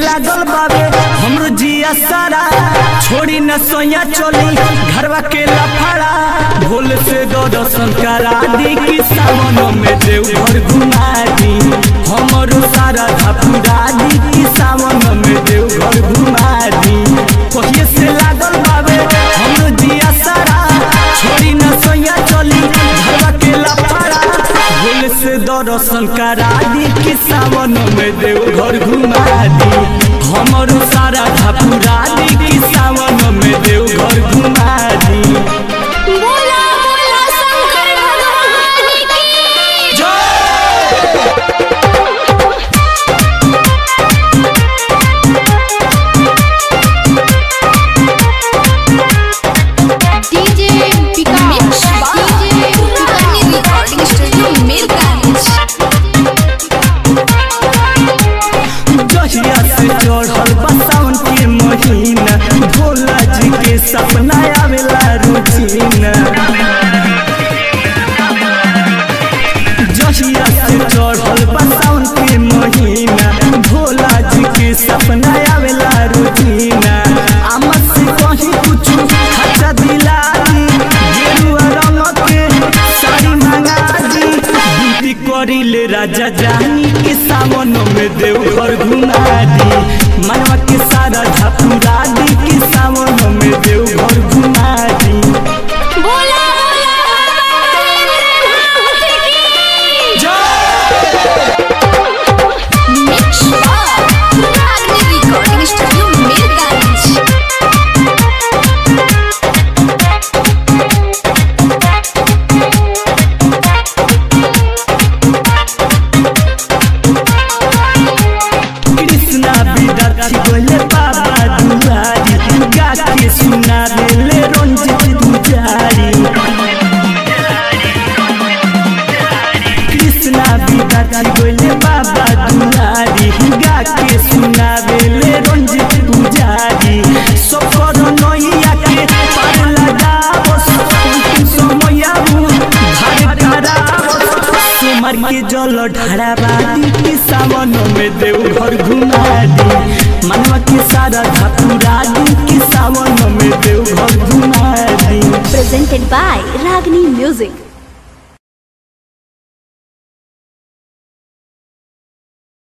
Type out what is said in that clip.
लागल बाबे हमरो जिया सारा छोड़ी न सोया चली घरवा के लफड़ा भोल से दो दर्शन करा दी कि सावन में देव घर घुमा दी हमरो सारा धपुरा दी कि सावन में देव घर घुमा दी कहिए से लागल बाबे हमरो जिया सारा छोड़ी न सोया चली घरवा के लफड़ा भोल से दर्शन करा दी कि सावन में देव घर घुमा दी हमरो सारा धपुरा दी कि सावन में देव घर घुमा दी बोला बोला शंकर भगवान की डीजे विकास डीजे पुरानी रिकॉर्डिंग स्टूडियो मिरगंज जहिया से चढ़ल बा सावन के महीना भोला जी के सपना आवेला रुचीना जहिया से चढ़ल बा सावन के महीना भोला जी के सपना आवेला रुचीना आमद से कहीं कुछ खर्चा दिला दी गेरुआ रंग के साड़ी मंगा दी ड्यूटी करी ले राजा जानी के सावन में देव घर घुमा दी मनवा के सारा झपुरा दी कि सावन में देव घर घुमा दी बोला बोला मिक्स पुरानी रिकॉर्डिंग स्टूडियो मिरगंज कृष्णा विद्यार्थी बोले बाबा दुआरी गा के सुना देले रंजित पुजारी कृष्णा विद्यार्थी बोले बाबा दुआरी गा के सुना देले रंजित पुजारी सफर नैया के पार लगावस समया धार करावस सुमर के जल ढाराबादी के सावन में देव घर घुमा दी मनवा के सारा धपुरा दी कि सावन में देव घर घुमा दी presented by Ragini Music.